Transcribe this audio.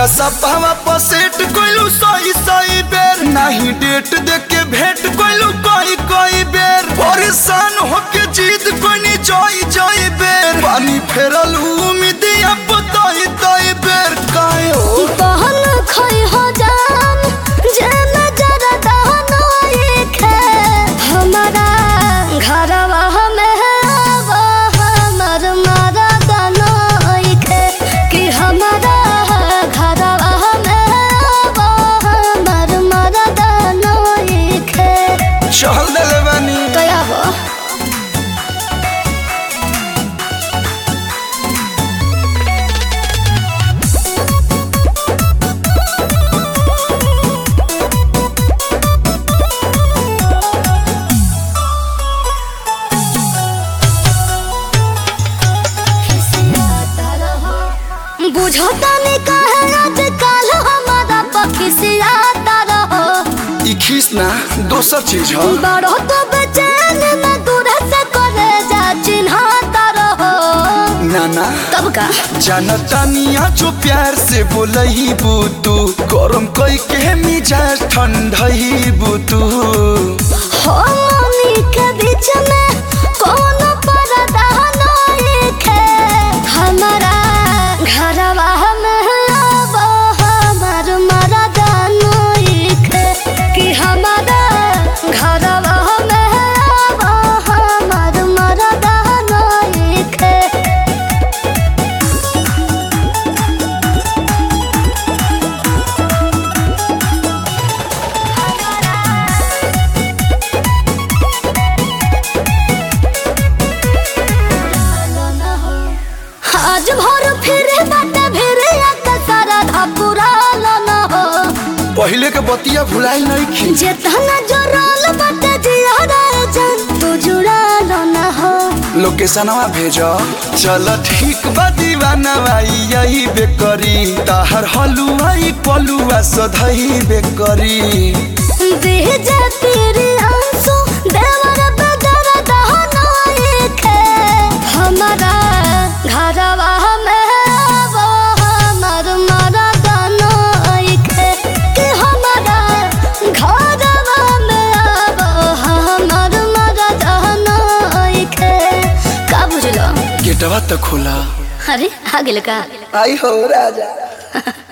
व्हाट्सअपवा पर सेट कइलू सही सही बेर नाही डेट देख के भेंट कइलू कई कई बेर परेशान होके जीत कोनी जई जई बेर पानी फेरल उम्मीद अब तई तई बेर काहे हो बहन खई हो जान जे नजर दहनो एक है हमारा घरवा में वो हमर मारा दनो एक है कि हमारा घरवा में वो हमर मारा दनो एक है चल देले बानी कया वो बुझता नहीं कहे आजकल हमारा पखिसियाता रहो ई खीस ना दोसर चीज ह बड़ो तो बेचैन न दूर से करे जा चिन्हाता रहो नाना तब का जनतानिया जो प्यार से बोलही बुतू गरम कई के मिजाज ठंडही बुतू हो मनी के बीच में कौन पर्दा नहीं खे हमारा घरवा में अब हमार मरदा नहीं खे कि हमारा घरवा में अब हमार मरदा नहीं खे आज भर फिरे बाटे फिरे आका सारा धापुरा न हो पहले के बतिया भुलाई नहीं खी जेतना जोराल बाटे जिया रे जान तू जुड़ा न हो लोकेशनवा भेज चल ठीक बा दीवाना भाई यही बेकरी ताहर हलुआई पलुआ सधई बेकरी भेजे तेरे आंसू देवर बदर दहना एक है हमारा घरवा में वो हमर मरदा एक है कि हमारा घरवा में वो हमर मरदा एक है का बुझलो गेटवा तो खोला अरे आ गेल का आई हो राजा